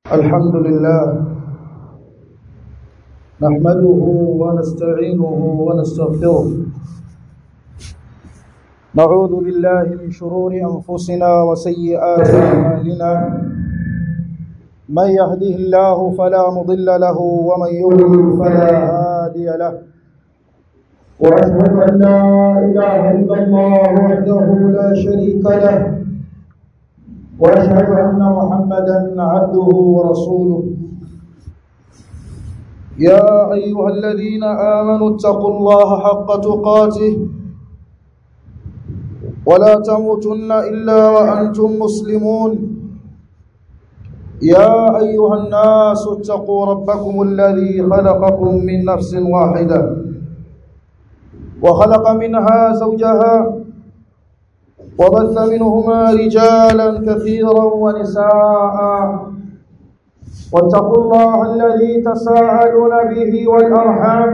الحمد لله نحمده ونستعينه ونستغفره نعوذ بالله من شرور أنفسنا وسيئات أعمالنا من يهده الله فلا مضل له ومن يضلل فلا هادي له وأشهد أن لا إله إلا الله وحده لا شريك له واشهد ان محمدا عبده ورسوله يا ايها الذين امنوا اتقوا الله حق تقاته ولا تموتن الا وانتم مسلمون يا ايها الناس اتقوا ربكم الذي خلقكم من نفس واحده وخلق منها زوجها وبث منهما رجالا كثيرا ونساء واتقوا الله الذي تساءلون به والأرحام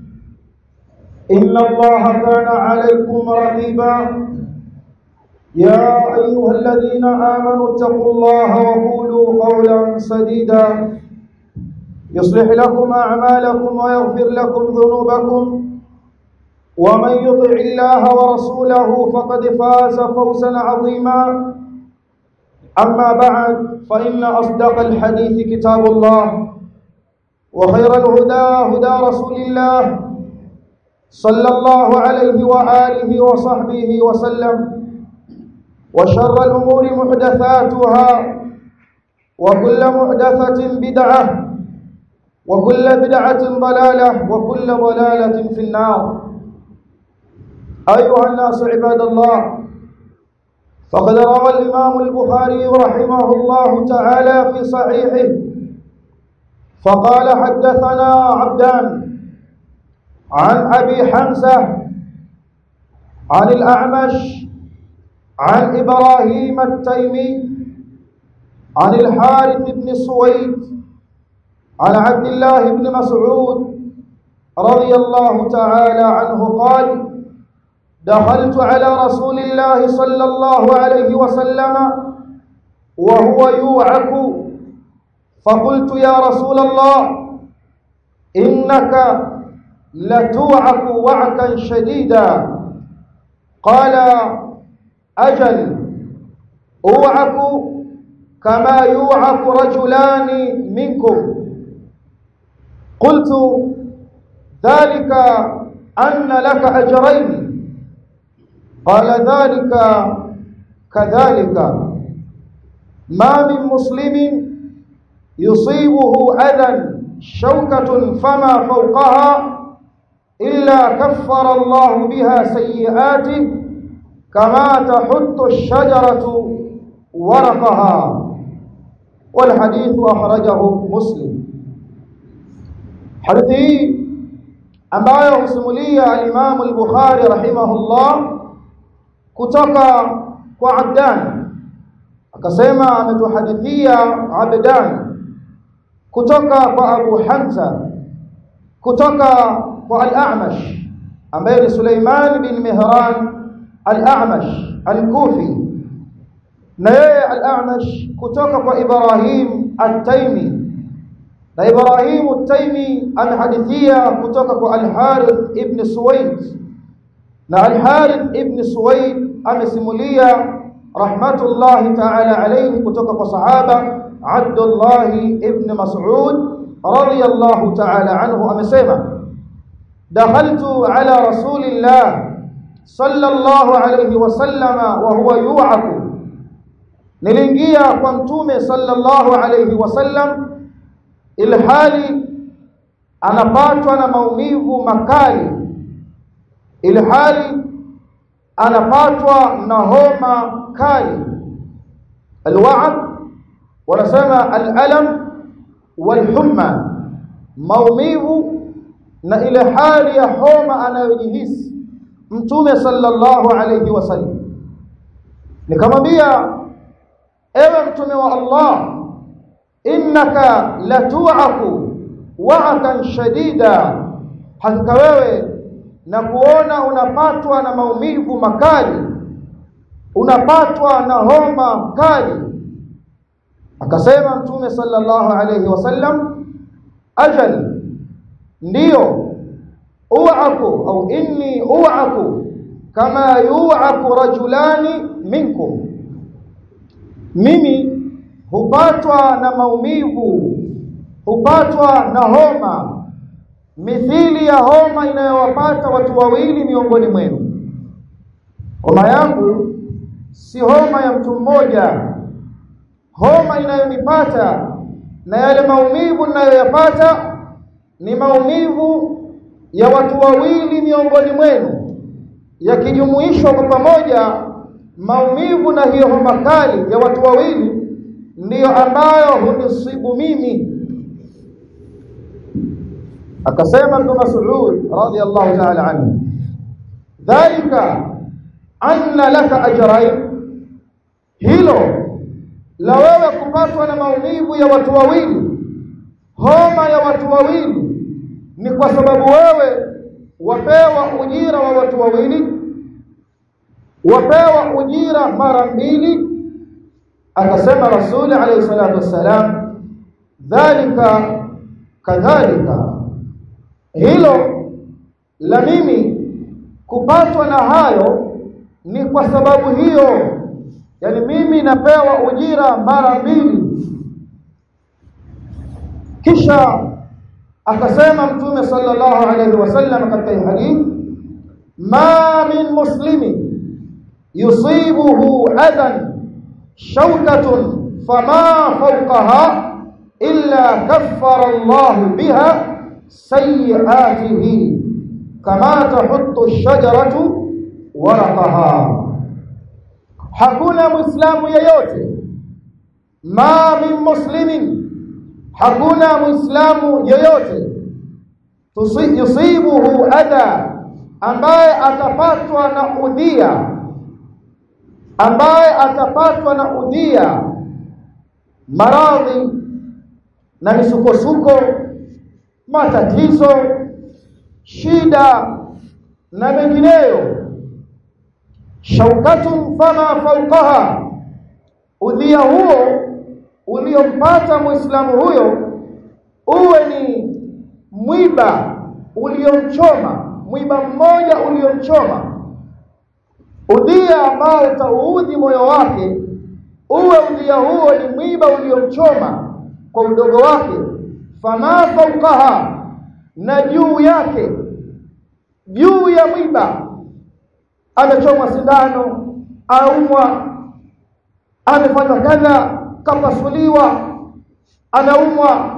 إن الله كان عليكم رقيبا يا أيها الذين آمنوا اتقوا الله وقولوا قولا سديدا يصلح لكم أعمالكم ويغفر لكم ذنوبكم ومن يطع الله ورسوله فقد فاز فوزا عظيما أما بعد فإن أصدق الحديث كتاب الله وخير الهدى هدى رسول الله صلى الله عليه وآله وصحبه وسلم وشر الأمور محدثاتها وكل محدثة بدعة وكل بدعة ضلالة وكل ضلالة في النار أيها الناس عباد الله فقد روى الإمام البخاري رحمه الله تعالى في صحيحه فقال حدثنا عبدان عن أبي حمزة عن الأعمش عن إبراهيم التيمي عن الحارث بن سويد عن عبد الله بن مسعود رضي الله تعالى عنه قال دخلت على رسول الله صلى الله عليه وسلم وهو يوعك فقلت يا رسول الله إنك لتوعك وعكا شديدا قال أجل أوعك كما يوعك رجلان منكم قلت ذلك أن لك أجرين قال ذلك كذلك ما من مسلم يصيبه أذى شوكة فما فوقها إلا كفر الله بها سيئاته كما تحط الشجرة ورقها والحديث أخرجه مسلم حديث ambayo husimulia al-Imam al-Bukhari rahimahullah kutoka kwa Abdan akasema ametuhadithia Abdan kutoka kwa Abu Hamza kutoka kwa Al-A'mash ambaye ni Suleiman bin Mihran Al-A'mash Al-Kufi na yeye Al-A'mash kutoka kwa Ibrahim At-Taymi na Ibrahim At-Taymi anahadithia kutoka kwa Al-Harith ibn Suwaid na Al-Harith ibn Suwaid amesimulia rahmatullahi ta'ala alayhi kutoka kwa sahaba Abdullah ibn Mas'ud radiyallahu ta'ala anhu amesema dakhaltu ala rasulillah sallallahu alayhi wasallama wa huwa yu'aku niliingia kwa mtume sallallahu alayhi wasallam ilhali anapatwa na maumivu makali ilhali anapatwa na homa kali alwa'd wanasema alalam walhumma maumivu na ile hali ya homa anayojihisi mtume sallallahu alayhi wasallam nikamwambia ewe mtume wa Allah innaka latu'aku wa'atan shadida hakika wewe na kuona unapatwa na maumivu makali unapatwa na homa kali akasema mtume sallallahu alayhi wasallam ajal ndiyo u'aku au inni u'aku kama yu'aku rajulani minkum mimi hupatwa na maumivu hupatwa na homa mithili ya homa inayowapata watu wawili miongoni mwenu homa yangu si homa ya mtu mmoja homa inayonipata na yale maumivu ninayoyapata ni maumivu ya watu wawili miongoni mwenu yakijumuishwa kwa pamoja maumivu na hiyo homa kali ya watu wawili ndiyo ambayo hunisibu mimi akasema Ibn Mas'ud radiyallahu ta'ala anhu dhalika anna laka ajrayn hilo la wewe kupatwa na maumivu ya watu wawili homa ya watu wawili ni kwa sababu wewe wapewa ujira wa watu wawili wapewa ujira mara mbili akasema rasuli alayhi salatu wassalam dhalika kadhalika hilo la mimi kupatwa na hayo ni kwa sababu hiyo yani mimi napewa ujira mara mbili kisha akasema mtume sallallahu alayhi wasallam katika hadithi ma min muslimi yusibuhu adan shawkatun fama fawqaha illa kaffara Allah biha sayiatihi kama tahuttu ash-shajaratu waraqaha hakuna muislamu yeyote ma min muslimin hakuna muislamu yeyote yusibuhu adha ambaye atapatwa na udhia ambaye atapatwa na udhia maradhi na misukosuko matatizo shida na mengineyo shaukatun fama fauqaha udhia huo uliompata muislamu huyo uwe ni mwiba uliomchoma mwiba mmoja uliomchoma udhia ambao utauudhi moyo wake uwe udhia huo ni mwiba uliomchoma kwa udogo wake fama fauqaha na juu yake juu ya mwiba amechomwa sindano aumwa amefanywa kadha kapasuliwa anaumwa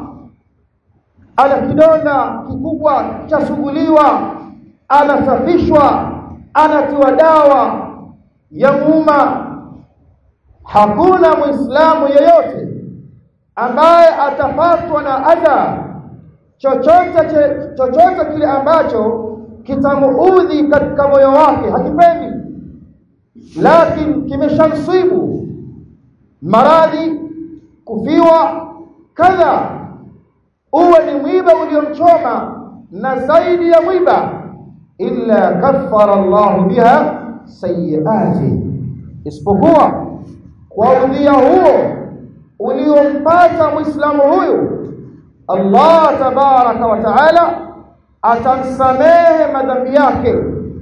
ana kidonda kikubwa chasuguliwa anasafishwa anatiwa dawa ya muuma hakuna muislamu yeyote ambaye atapatwa na adha chochote chochote kile ambacho kitamuudhi katika moyo wake hakipendi lakini kimeshamsibu maradhi kufiwa kadha uwe ni mwiba uliomchoma na zaidi ya mwiba illa kaffara Allah biha sayiati isipokuwa kwa udhia huo uliompata muislamu huyu Allah tabaraka wa taala atamsamehe madhambi yake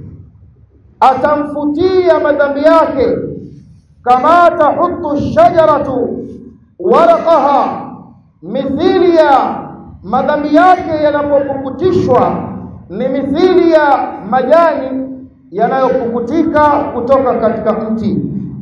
atamfutia madhambi yake kama tahuttu shajaratu waraqaha mithili ya madhambi yake yanapopukutishwa ni mithili ya majani yanayopukutika kutoka katika mti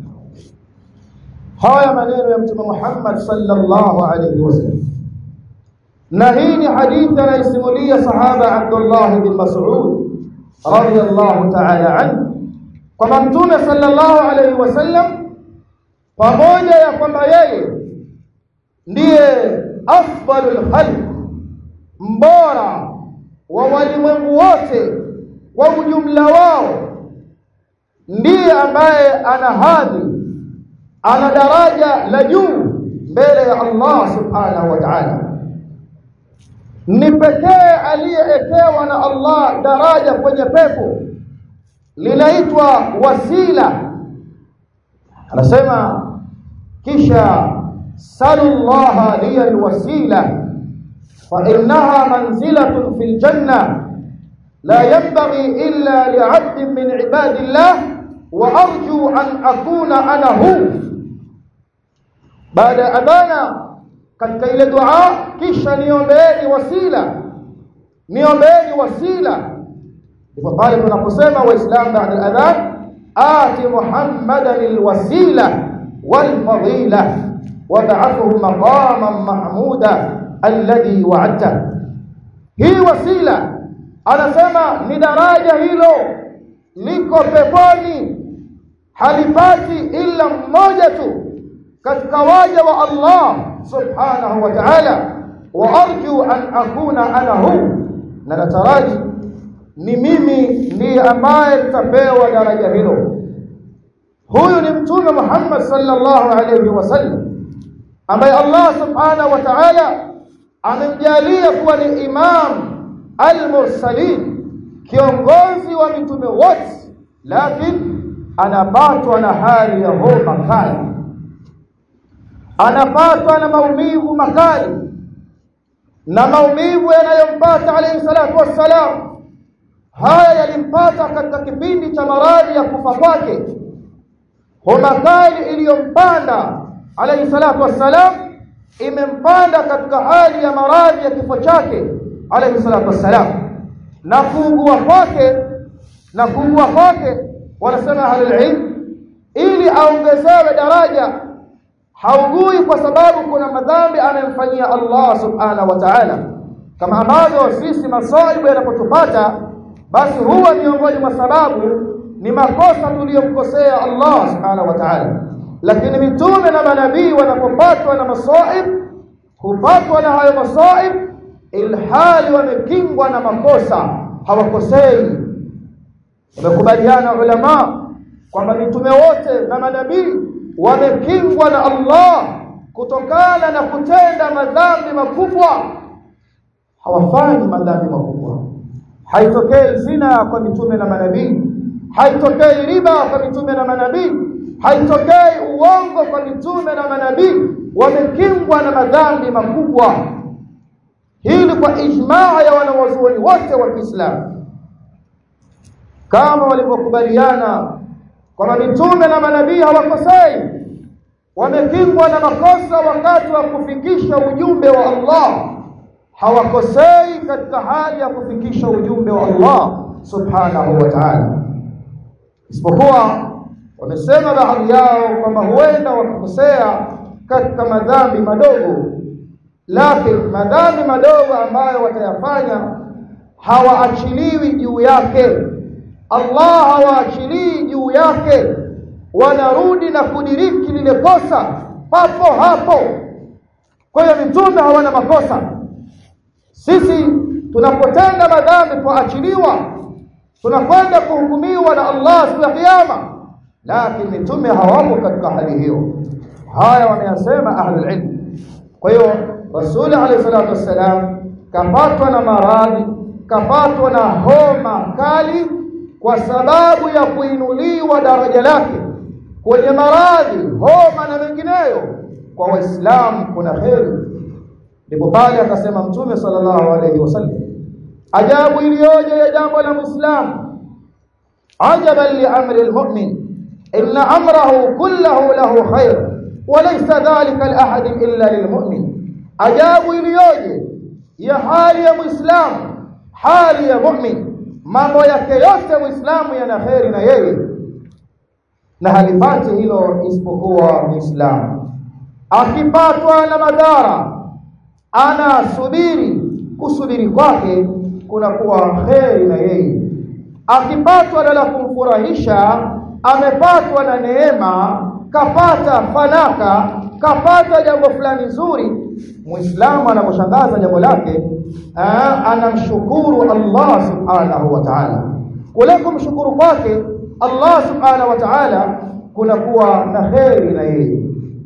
haya maneno ya mtume Muhammad sallallahu alayhi wasallam na hii ni hadithi anayosimulia sahaba Abdullah bin Mas'ud radiyallahu ta'ala anhu kwamba mtume sallallahu alayhi wasallam pamoja ya kwamba yeye ndiye afdalul khalq mbora wa walimwengu wote kwa ujumla wao ndiye ambaye ana hadhi ana daraja la juu mbele ya Allah subhanahu wa ta'ala ni pekee aliyeekewa na Allah daraja kwenye pepo linaitwa wasila anasema kisha salu llaha liya alwasila فإنها منزلة في الجنة لا ينبغي إلا لعبد من عباد الله وأرجو أن أكون أنا هو بعد أذانا katika ile dua kisha niombeeni wasila niombeeni wasila ndipo pale tunaposema waislamu baada al-adhan ati muhammadan alwasila walfadila wab'athuhu maqaman mahmuda alladhi wa'adta hii wasila anasema ni daraja hilo liko peponi halipati ila mmoja tu katika waja wa Allah subhanahu wa ta'ala wa arju an akuna ana hu na nataraji ni mimi ndiye ambaye nitapewa daraja hilo huyu ni mtume Muhammad sallallahu alayhi wasallam ambaye Allah subhanahu wa ta'ala amemjalia kuwa ni imam al-mursalin kiongozi wa mitume wote lakini anapatwa na hali ya homa kali anapatwa na maumivu makali na maumivu yanayompata alayhi salatu wassalam haya yalimpata katika kipindi cha maradhi ya kufa kwake homa kali iliyompanda alayhi salatu wassalam imempanda katika hali ya maradhi ya kifo chake alayhi salatu wassalam na kuugua kwake na kuugua kwake wanasema ahlul ilm ili aongezewe daraja haugui kwa sababu kuna madhambi anayemfanyia Allah subhanahu wa ta'ala kama ambavyo sisi masaibu yanapotupata basi huwa miongoni mwa sababu ni makosa tuliyomkosea Allah subhanahu wa ta'ala lakini mitume na manabii wanapopatwa na masaib hupatwa na hayo masaib ilhali wamekingwa na makosa hawakosei wamekubaliana ulama kwamba mitume wote na manabii wamekingwa na Allah kutokana na kutenda madhambi makubwa hawafanyi madhambi makubwa haitokei zina kwa mitume na manabii haitokei riba kwa mitume na manabii haitokei uongo kwa mitume na manabii wamekingwa na madhambi makubwa hili kwa ijmaa ya wanawazuoni wote wa Kiislamu kama walivyokubaliana kwamba mitume na manabii hawakosei wamekingwa na makosa wakati wa kufikisha ujumbe wa Allah hawakosei katika hali ya kufikisha ujumbe wa Allah subhanahu wa ta'ala isipokuwa wamesema baadhi yao kwamba huenda wakakosea katika madhambi madogo lakini madhambi madogo ambayo watayafanya hawaachiliwi juu yake Allah hawaachilii juu yake wanarudi na kudiriki lile kosa papo hapo kwa hiyo mitume hawana makosa sisi tunapotenda madhambi tuachiliwa tunakwenda kuhukumiwa na Allah siku ya kiyama lakini mitume hawapo katika hali hiyo haya wameyasema ahlul ilm kwa hiyo rasuli alayhi salatu wassalam kapatwa na maradhi kapatwa na homa kali kwa sababu ya kuinuliwa daraja lake kwenye maradhi homa na mengineyo kwa waislamu kuna heri ndipo pale akasema mtume sallallahu alayhi wasallam ajabu iliyoje ya jambo la muislamu ajaban li amri almu'min inna amrahu kullahu lahu khair walaysa dhalika li ahadin illa lilmu'min ajabu iliyoje ya hali ya muislamu hali ya mu'min mambo yake yote muislamu yana kheri na yeye na halipati hilo isipokuwa muislamu akipatwa na madhara anasubiri kusubiri kwake kunakuwa kheri na yeye akipatwa na la kumfurahisha amepatwa na neema kapata fanaka kapata jambo fulani zuri muislamu anaposhangaza jambo lake anamshukuru Allah subhanahu wa ta'ala kule kumshukuru kwake Allah subhanahu wa ta'ala kunakuwa na kheri na yeye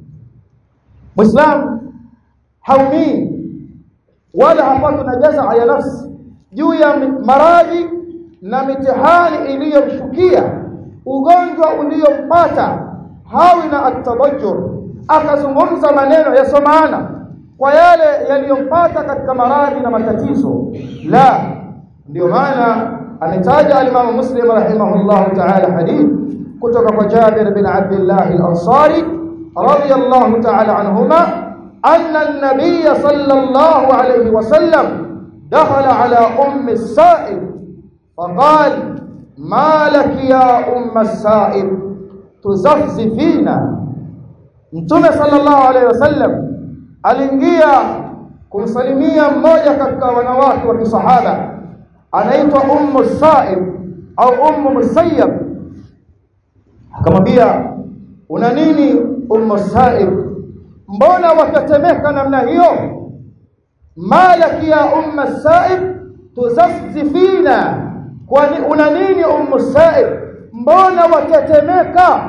muislamu haumii wala hapatwi na jazaa ya nafsi juu ya maradhi na mitihani iliyomshukia ugonjwa uliompata hawi na atabajur akazungumza maneno yasomana kwa yale yaliyompata katika maradhi na matatizo la ndio maana ametaja alimamu muslim rahimahullahu ta'ala hadith kutoka kwa Jabir bin Abdullah al-Ansari radiyallahu ta'ala anhuma anna an-nabiy sallallahu alayhi wasallam dakhala ala ummi as-sa'ib faqala ma laki ya umma as-sa'ib tuzafzifina Mtume sallallahu alayhi wasallam aliingia kumsalimia mmoja katika wanawake wa kisahaba anaitwa Ummu Sa'ib au Ummu Musayyab akamwambia una nini Ummu Sa'ib mbona watatemeka namna hiyo malaki ya Ummu Sa'ib tuzafzifina kwani una nini Ummu Sa'ib mbona watatemeka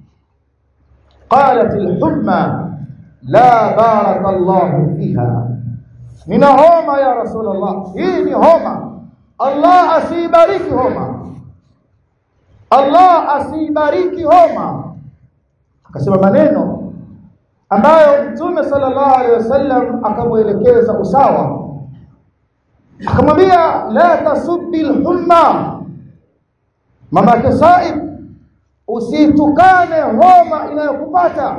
قالت الحمى لا بارك الله فيها من هوما يا رسول الله hii ni homa Allah asibariki homa Allah asibariki homa akasema maneno ambayo Mtume sallallahu alaihi wasallam akamuelekeza usawa akamwambia la tasubbi alhumma mama yake Saib usitukane homa inayokupata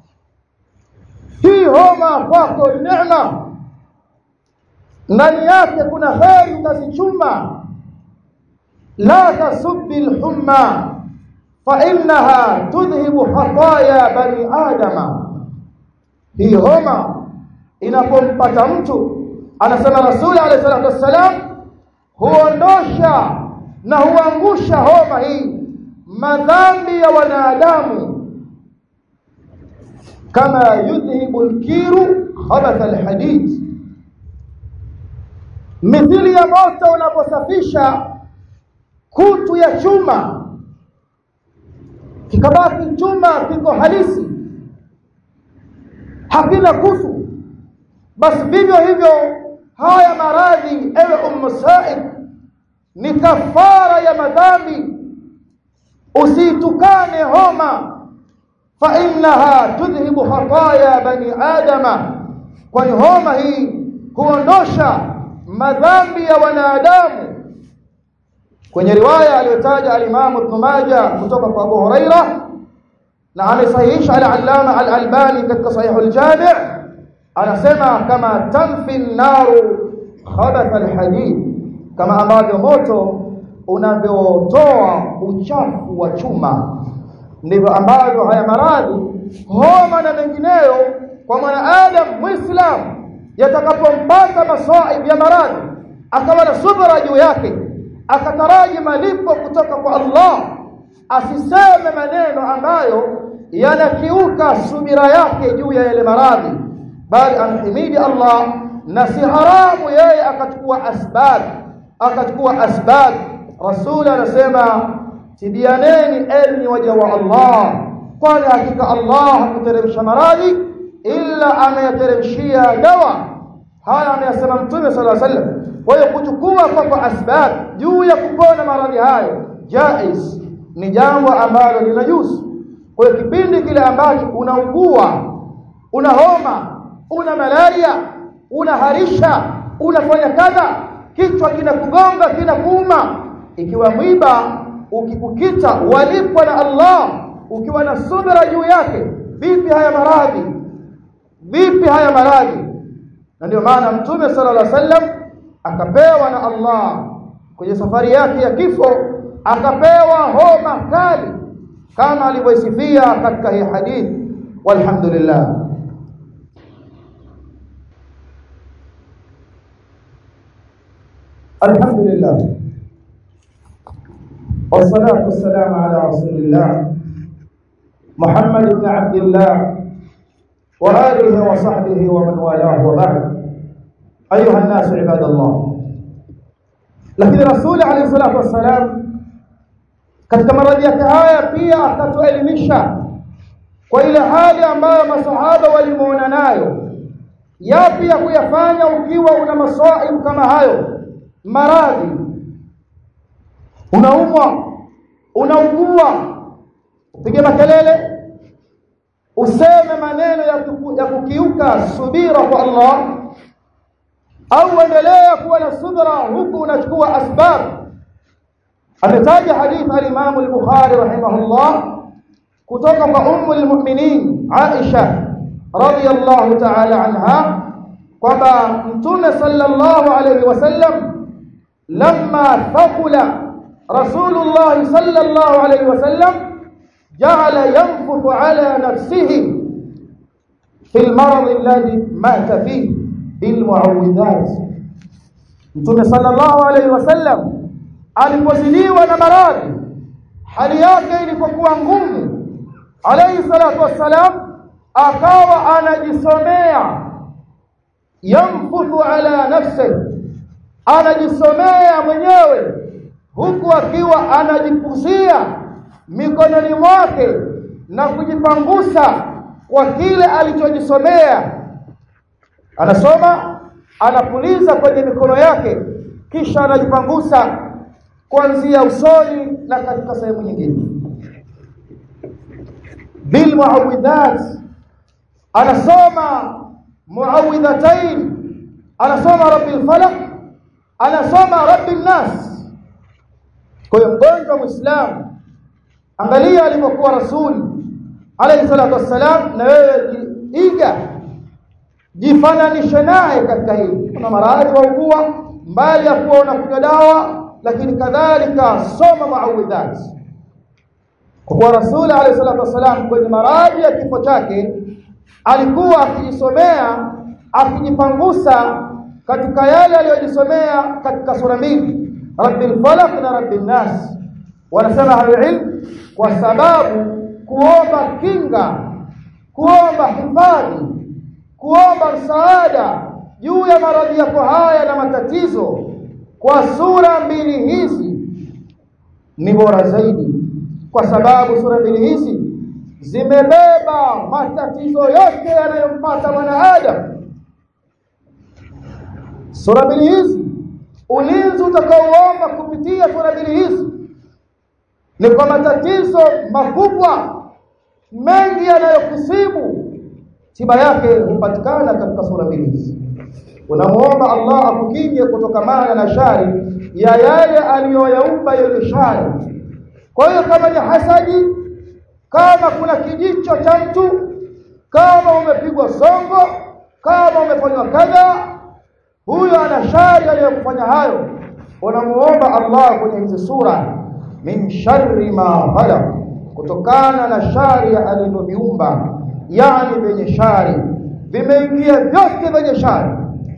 hii homa kwako ni neema ndani yake kuna heri utazichuma la tasubbi alhumma fa innaha tudhhibu khataya bani adama hii homa inapompata mtu anasema rasuli alayhi salatu wassalam huondosha na huangusha homa hii madhambi ya wanadamu kama yudhhibu alkiru khabath alhadid mithili ya moto unaposafisha kutu ya chuma kikabaki chuma kiko halisi hakina kutu basi vivyo hivyo haya maradhi ewe ummu sa'id ni kafara ya madhambi usitukane homa fa innaha tudhhibu khataya bani adama kwani homa hii huondosha madhambi ya wanadamu kwenye riwaya aliyotaja al-Imam Ibn Majah kutoka kwa Abu Huraira na amesahihisha al-Allama al-Albani katika Sahih al-Jami' anasema kama tanfi an-naru khabath al-hadid kama ambavyo moto unavyotoa uchafu wa chuma ndivyo ambavyo haya maradhi homa na mengineyo kwa mwanadamu muislamu yatakapompata masaib ya maradhi akawa na subra juu yake akataraji malipo kutoka kwa Allah asiseme maneno ambayo yanakiuka subira yake juu ya yale maradhi bali amhimidi Allah na si haramu yeye akachukua asbab akachukua asbab rasul anasema tibianeni enyi waja wa Allah kwani hakika Allah hakuteremsha maradhi illa ameyateremshia dawa haya ameyasema mtume sallallahu alaihi wasallam kwa hiyo kuchukua kwa asbab juu ya kupona maradhi hayo jaiz ni jambo ambalo linajuzu kwa hiyo kipindi kile ambacho unaugua una homa una malaria unaharisha unafanya kadha kichwa kinakugonga kinakuuma ikiwa mwiba ukikukita walipwa na Allah ukiwa na subira juu yake vipi haya maradhi vipi haya maradhi na ndio maana mtume sallallahu alaihi wasallam akapewa na Allah kwenye safari yake ya kifo akapewa homa kali kama alivyosifia katika hii hadithi walhamdulillah الحمد لله والصلاة والسلام على رسول الله محمد بن عبد الله وآله وصحبه ومن والاه وبعد أيها الناس عباد الله lakini rasuli alayhi salatu wassalam katika maradhi yake haya pia akatuelimisha kwa ile hali ambayo masahaba walimuona nayo yapi ya kuyafanya ukiwa una masaibu kama hayo maradhi unaumwa unaugua upige makelele useme maneno ya, kuku, ya kukiuka subira kwa Allah au endelea kuwa na subra huku unachukua asbab ametaja hadithi al-Imam al-Bukhari rahimahullah kutoka kwa ummu al-mu'minin Aisha radiyallahu ta'ala anha kwamba mtume sallallahu alayhi wasallam lamma thaqula rasulullah sallallahu alayhi wasallam ja'ala yanfuthu ala nafsihi fi al-marad alladhi mata fihi bilmuawidhat mtume sallallahu alayhi wasallam alipozidiwa na maradhi hali yake ilipokuwa ngumu alayhi salatu wassalam akawa anajisomea yamfuthu ala nafsi anajisomea mwenyewe huku akiwa anajipuzia mikononi mwake na kujipangusa kwa kile alichojisomea anasoma anapuliza kwenye mikono yake kisha anajipangusa kuanzia usoni na katika sehemu nyingine bil muawidhat anasoma muawidhatain anasoma rabbil falaq anasoma rabbil nas kwa hiyo mgonjwa muislamu angalia alipokuwa rasuli alayhi salatu wassalam na wewe iga jifananishe naye katika hili kuna maradhi waugua mbali ya kuwa unakunywa dawa lakini kadhalika soma muawidhat kwa kuwa rasuli alayhi salatu wasalam kwenye maradhi ya kifo chake alikuwa akijisomea akijipangusa katika yale aliyojisomea katika sura mbili rabbil falaq na rabbil nas wanasema ahlulilm kwa sababu kuomba kinga kuomba hifadhi kuomba msaada juu ya maradhi yako haya na matatizo kwa sura mbili hizi ni bora zaidi kwa sababu sura mbili hizi zimebeba matatizo yote yanayompata mwanadamu sura mbili hizi ulinzi utakaoomba kupitia sura mbili hizi ni kwa matatizo makubwa mengi yanayokusibu tiba yake hupatikana katika sura mbili hizi unamuomba Allah akukinge kutokamana na shari ya yale aliyoyaumba yenye shari kwa hiyo kama ni hasadi kama kuna kijicho cha mtu kama umepigwa songo kama umefanywa kadha huyo ana shari aliyokufanya hayo unamuomba Allah kwenye hizi sura min sharri ma khalaq kutokana na shari alivyoviumba yani vyenye shari vimeingia vyote vyenye shari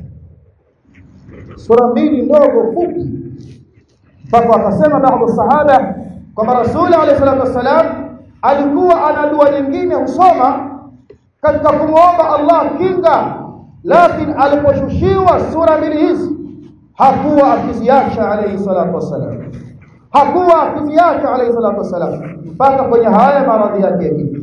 sura mbili ndogo fupi mpaka akasema baadhi sahaba kwamba rasuli alayhi salatu wassalam alikuwa ana dua nyingine husoma katika kumwomba Allah kinga lakini aliposhushiwa sura mbili hizi hakuwa akiziacha alayhi salatu wassalam hakuwa akiziacha alayhi salatu wassalam mpaka kwenye haya maradhi yake ya kifo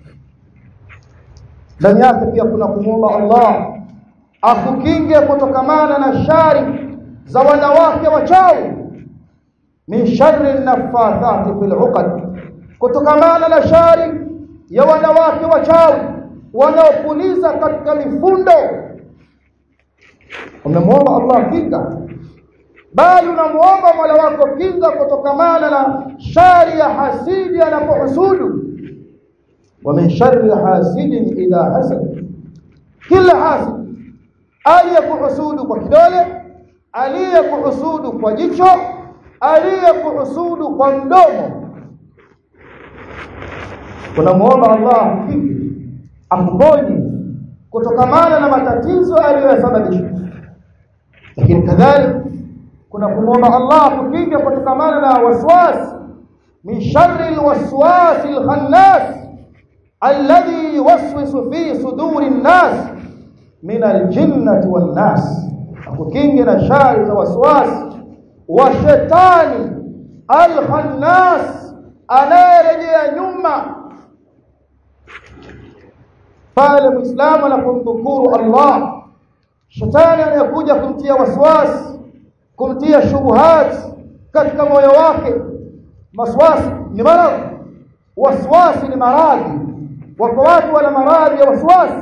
ndani yake pia kuna kumwomba Allah akukinge kutokamana na shari za wanawake wachawi min sharri nafathati fil uqad kutokamana na shari ya wanawake wachawi wanaopuliza katika mifundo unamwomba Allah kinga bali unamuomba Mola wako kinga kutokamana na shari ya hasidi anapohusudu wa min sharri hasidin idha hasad kila hasid aliyekuhusudu kwa kidole aliyekuhusudu kwa jicho aliyekuhusudu kwa mdomo tunamuomba Allah kinga akuponye kutokamana na matatizo aliyosababisha lakini kadhalika kuna kumwomba Allah kukinge kutokamana na waswas min sharri alwaswas alkhannas alladhi yuwaswisu fi suduri an-nas min aljinnati wan-nas akukinge na shari za waswas wa shetani alkhannas anayerejea nyuma pale muislamu anapomdhukuru Allah shetani anayekuja kumtia waswasi kumtia shubuhat katika moyo wake maswasi ni maradhi waswasi ni maradhi wako watu wana maradhi ya waswasi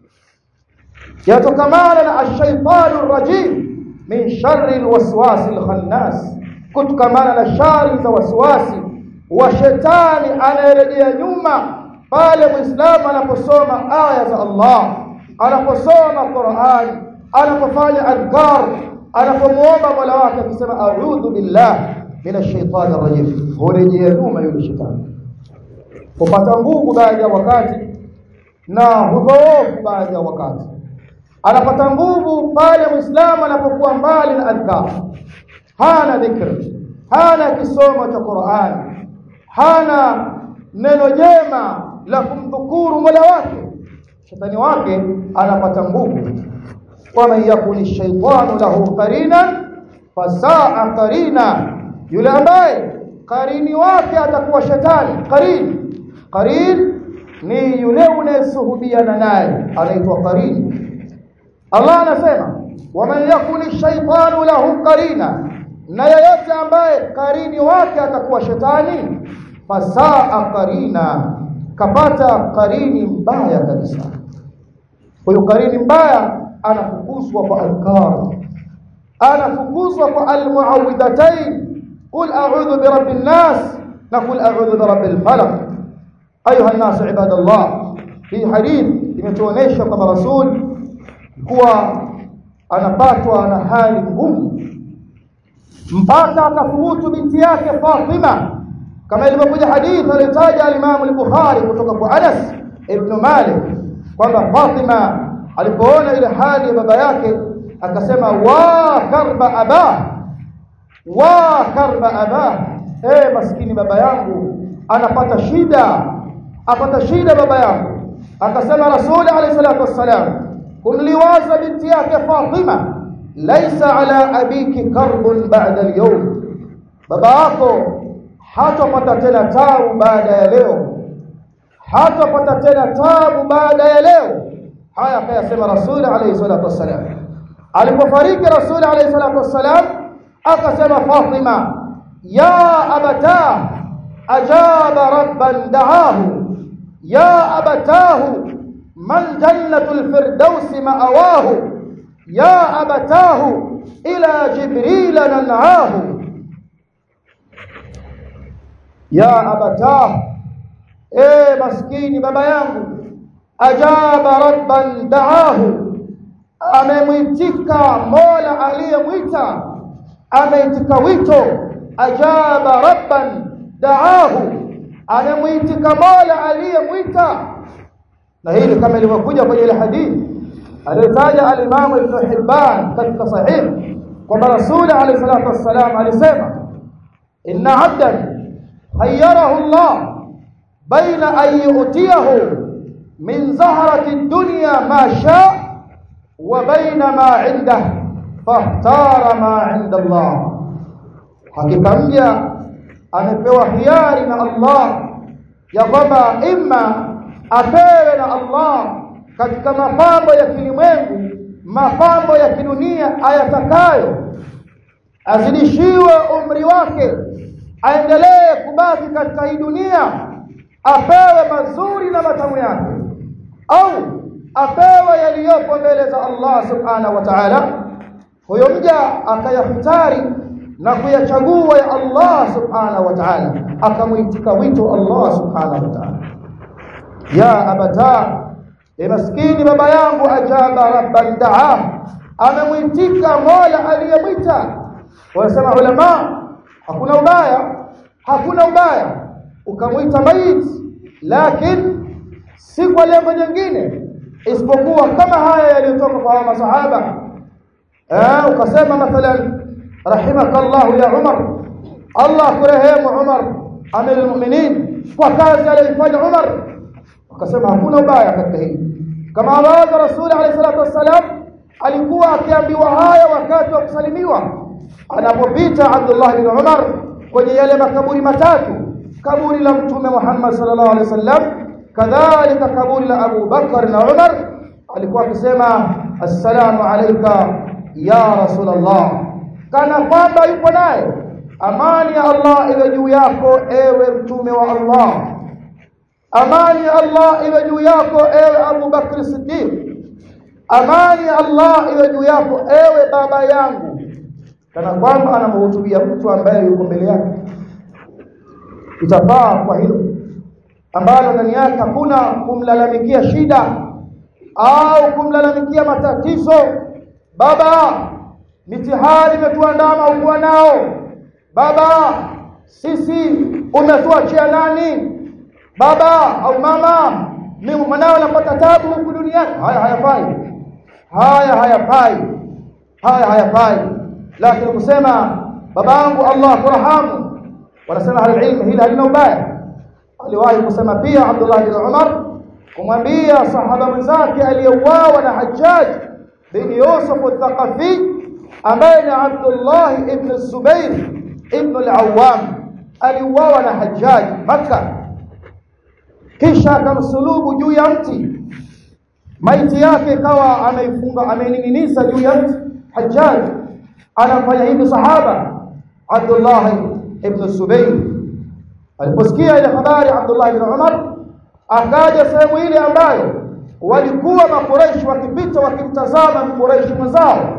yatokamana na ash-shaytanu rajim min sharri alwaswasi alkhannas kutokamana na shari za waswasi wa shetani anayerejea nyuma pale muislamu anaposoma aya za Allah anaposoma Qur'an anapofanya adhkar anapomuomba Mola wake akisema a'udhu billah minash shaitani rajim hurejea nyuma yule shetani kupata nguvu baadhi ya wakati na hudhoofu baadhi ya wakati anapata nguvu pale muislamu anapokuwa mbali na adhkar hana dhikr hana kisomo cha Qur'an hana neno jema la kumdhukuru Mola wake shetani wake anapata nguvu waman yakuni shaytanu lahu qarinan fasaa qarina yule ambaye qarini wake atakuwa shetani qarin qarin ni yule unayesuhubiana naye anaitwa qarin Allah anasema waman yakuni shaytanu lahu qarina na yeyote ambaye qarini wake atakuwa shetani fasaa qarina kapata qarini mbaya kabisa huyo qarini mbaya anafukuzwa kwa adhkar anafukuzwa kwa almuawwidhatayn qul a'udhu birabbin nas na qul a'udhu birabbil falaq ayuha an-nas ibadallah fi hadith imetuonesha kwamba rasul kuwa anapatwa na hali ngumu mpaka akathubutu binti yake Fatima kama ilivyokuja hadithi aliyotaja al-Imam al-Bukhari kutoka kwa Anas ibn Malik kwamba Fatima alipoona ile hali ya baba yake akasema wa karba aba wa karba aba eh maskini baba yangu anapata shida apata shida baba yangu akasema Rasul alayhi salatu wassalam kumliwaza binti yake Fatima laisa ala abiki karbun ba'da al-yawm baba yako hatapata tena tabu baada ya leo hatapata tena tabu baada ya leo haya akayasema rasul alayhi salatu wassalam alipofariki rasul alayhi salatu wassalam akasema fatima ya abata ajaba rabban da'ahu ya abatahu man jannatul firdaus ma'awahu ya abatahu ila jibril nan'ahu ya abatahu eh maskini baba yangu ajaba rabban da'ahu amemwitika mola aliyemwita ameitika wito ajaba rabban da'ahu amemwitika mola aliyemwita na hili kama ilivyokuja kwenye ile hadithi aliyotaja al-Imam Ibn Hibban katika sahih kwamba Rasul alayhi salatu wassalam alisema inna 'abdan khayyarahu Allah baina an yu'tiyahu من زهرة الدنيا ما شاء وبين ما عنده فاختار ما عند الله hakika mja amepewa hiari na Allah ya kwamba imma apewe na Allah katika mapambo ya kilimwengu mapambo ya kidunia ayatakayo azidishiwe umri wake aendelee kubaki katika hii dunia apewe mazuri na matamu yake au apewe yaliyopo mbele za Allah subhanahu wa ta'ala huyo mja akayafutari na kuyachagua ya Allah subhanahu wa ta'ala akamuitika wito Allah subhanahu wa ta'ala ya abata e maskini baba yangu ajaba rabban daa amemuitika mola aliyemwita wanasema ulama hakuna ubaya hakuna ubaya ukamwita maiti lakini si kwa lengo jingine isipokuwa kama haya yaliyotoka kwa masahaba eh ukasema mathalan rahimakallahu ya Umar Allah kurehemu Umar amir almu'minin kwa kazi aliyofanya Umar ukasema hakuna ubaya katika hili kama ambavyo Rasul alayhi salatu wassalam alikuwa akiambiwa haya wakati wa kusalimiwa anapopita Abdullah bin Umar kwenye yale makaburi matatu kaburi la mtume Muhammad sallallahu alaihi wasallam kadhalika kaburi la Abu Bakar na Umar alikuwa akisema assalamu alayka ya rasulullah kana kwamba yupo naye amani ya Allah iwe juu yako ewe mtume wa Allah amani ya Allah iwe juu yako ewe Abu Bakr Siddiq amani ya Allah iwe juu yako ewe baba yangu kana kwamba anamhutubia mtu ambaye yuko mbele yake itafaa kwa hilo ambalo ndani yake hakuna kumlalamikia shida au kumlalamikia matatizo baba mitihani imetuandama ukuwa nao baba sisi umetuachia nani baba au mama mimi mwanao napata tabu huku duniani haya hayafai haya hayafai haya hayafai lakini kusema babangu Allah kurhamu wanasema halilmu hili halina ubaya aliwahi kusema pia Abdullah bin Umar kumwambia sahaba mwenzake aliyeuawa na Hajjaj bin Yusuf al-Thaqafi ambaye ni Abdullah ibn Zubair ibn al-Awwam aliuawa na Hajjaj Makkah kisha akamsulubu juu ya mti maiti yake ikawa ameifunga amening'iniza juu ya mti Hajjaj anafanya hivi sahaba Abdullah ibn Zubair aliposikia ile habari Abdullah ibn Umar akaja sehemu ile ambayo walikuwa makureishi wakipita wakimtazama mkureishi mwenzao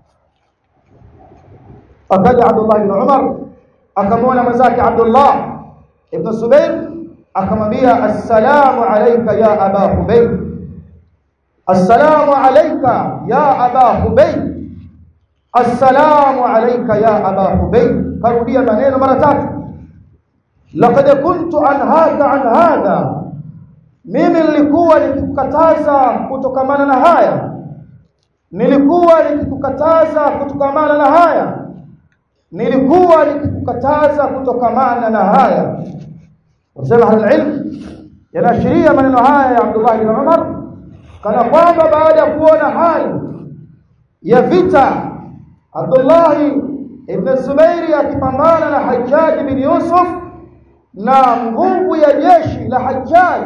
akaja Abdullah ibn Umar akamwona mwenzake Abdullah ibn Zubair akamwambia assalamu alayka ya aba hubayb assalamu alayka ya aba hubayb assalamu alayka ya aba hubayb karudia maneno mara tatu laqad kuntu anhaka an hadha mimi nilikuwa nikikukataza kutokamana na haya nilikuwa nikikukataza kutokamana na haya nilikuwa nikikukataza kutokamana na haya wasema alilm yanaashiria maneno haya ya Abdullah ibn Umar kana kwamba baada ya kuona hali ya vita Abdullah ibn Zubairi akipambana na Hajjaj bin Yusuf na nguvu ya jeshi la Hajjaj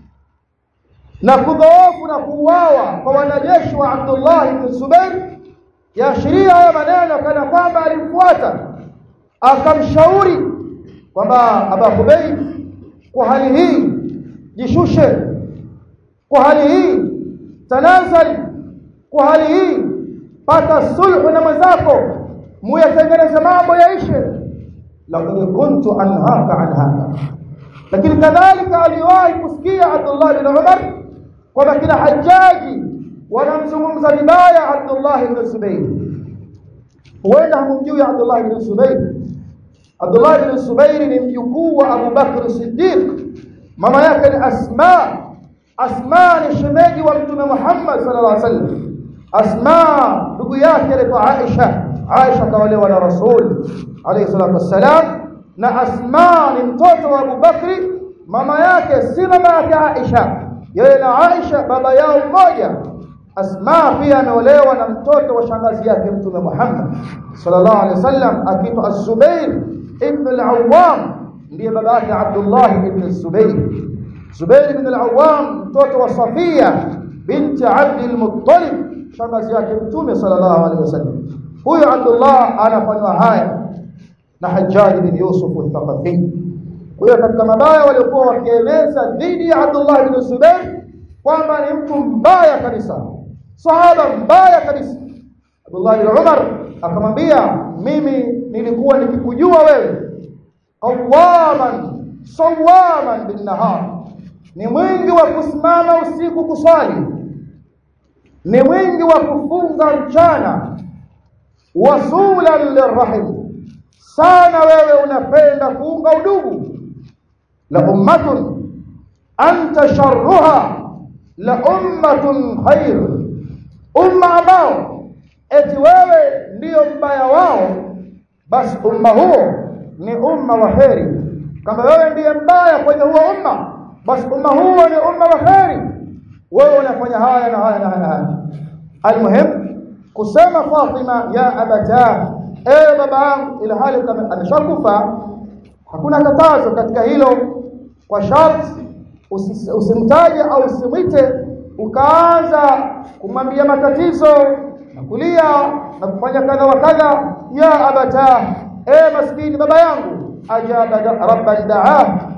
na kudhoofu na kuuawa kwa wanajeshi wa Abdullah ibn Zubair yaashiria haya maneno kana kwamba alimfuata akamshauri kwamba Aba Hubayb kwa hali hii jishushe kwa hali hii tanazali kwa hali hii pata sulhu na mwenzako muyatengeneze mambo yaishe laqad kuntu anhaka an haka lakini kadhalika aliwahi kusikia Abdullah bin Umar kwamba kila hajaji wanamzungumza vibaya Abdullah ibn Zubayr huenda hamjui Abdullah ibn Zubayr Abdullah ibn Zubayr ni mjukuu wa Abu Bakr Siddiq mama yake ni Asma Asma ni shemeji wa Mtume Muhammad sallallahu alaihi wasallam Asma ndugu yake alikuwa Aisha Aisha kaolewa na Rasul alayhi salatu wassalam na Asma ni mtoto wa Abu Bakri mama yake si mama yake Aisha yeye na Aisha baba yao mmoja Asma pia ameolewa na mtoto wa shangazi yake Mtume Muhammad sallallahu alaihi wasallam akiitwa Az-Zubair ibn al-Awwam ndiye baba yake Abdullah ibn Zubair Zubair ibn al-Awwam mtoto wa Safia binti Abd al-Muttalib shangazi yake Mtume sallallahu alaihi wasallam huyo Abdullah anafanywa haya na Hajjaj bin Yusuf al-Thaqafi huyo katika mabaya waliokuwa wakieleza dhidi ya Abdullah ibn Zubair kwamba ni mtu mbaya kabisa sahaba mbaya kabisa Abdullah ibn Umar akamwambia mimi nilikuwa nikikujua wewe qawaman sawaman bin nahar ni mwingi wa kusimama usiku kuswali ni mwingi wa kufunga mchana wasulan lirrahim sana wewe unapenda kuunga udugu la ummatun anta sharruha la ummatun khair umma ambao eti wewe ndiyo mbaya wao basi umma huo ni umma wa kheri kama wewe ndiye mbaya kwenye huo umma basi umma huo ni umma wa kheri wewe unafanya haya na haya na haya, haya. almuhim kusema Fatima ya abata ewe baba yangu ila hali kama ameshakufa hakuna katazo katika hilo kwa sharti usimtaje au usimwite ukaanza kumwambia matatizo na kulia na kufanya kadha wa kadha ya abata e maskini baba yangu ajaba rabban daa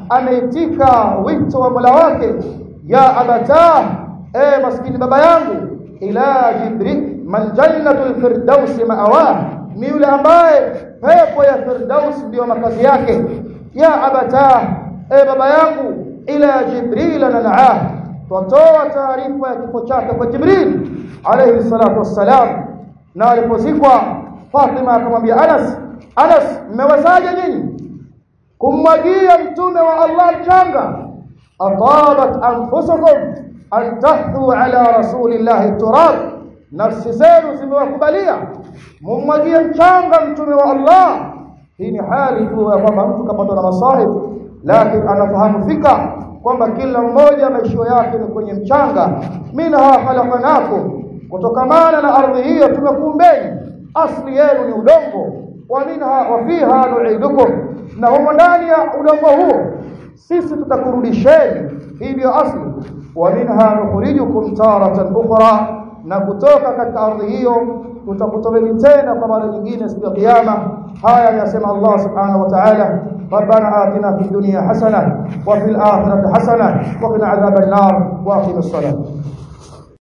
ameitika wito wa Mola wake ya abata e maskini baba yangu ila jibril man jannatul firdaus ma'awa ni yule ambaye pepo ya firdaus ndio makazi yake ya abata e baba yangu ila jibril nanaa twatoa taarifa ya kifo chake kwa jibril alayhi salatu wassalam na alipozikwa Fatima akamwambia Anas Anas mmewazaje nyinyi kummwagia mtume wa Allah mchanga atabat anfusukum an tahthu ala rasulillahi turab nafsi zenu zimewakubalia mummwagie mchanga mtume wa Allah hii ni hali tu ya kwamba mtu kapatwa na masahib lakini anafahamu fika kwamba kila mmoja maisho yake ni kwenye mchanga minha khalaqnakum kutokamana na ardhi hiyo tumekuumbeni asli yenu ni udongo wa minha wa fiha nu'idukum na humo ndani ya udongo huo sisi tutakurudisheni hii ndio asli wa minha nukhrijukum taratan ukhra na kutoka katika ardhi hiyo tutakutoweni tena kwa mara nyingine siku ya kiyama haya yasema Allah subhanahu wa ta'ala ربنا آتنا في الدنيا حسنة وفي الآخرة حسنة وقنا عذاب النار وأقم الصلاة